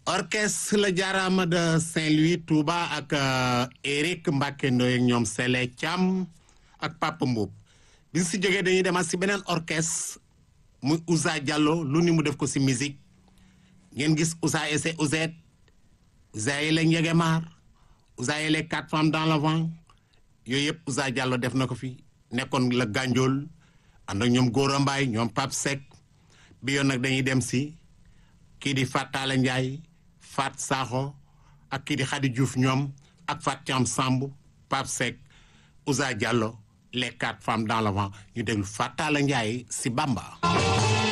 orchestre la jaaraama de Saint-Louis Touba ak Eric Mbacke Ndoye ak ñoom Sele Thiam ak Papa Mboup bi si jógee dañuy demaat si beneen orchestre muy Ousa Diallo lu ni mu def ko si musique ngeen gis Ousa ese Ouzet Ousa yi la Njegemaar Ousa yi les quatre femmes dans le vent yooyu yëpp Ousa Diallo def na ko fi nekkoon la Gandiol ànd ak ñoom Gora Mbaye ñoom Pape Seck bi yoon nag dañuy dem si kii di Fat Talla Ndiaye Fat Sakho ak kii di Khady Diouf ñoom ak Fat Thiam Samb Pape Seck Ousa Diallo les quatre femmes dans le vent ñu déglu Fat Talla Ndiaye si Bamba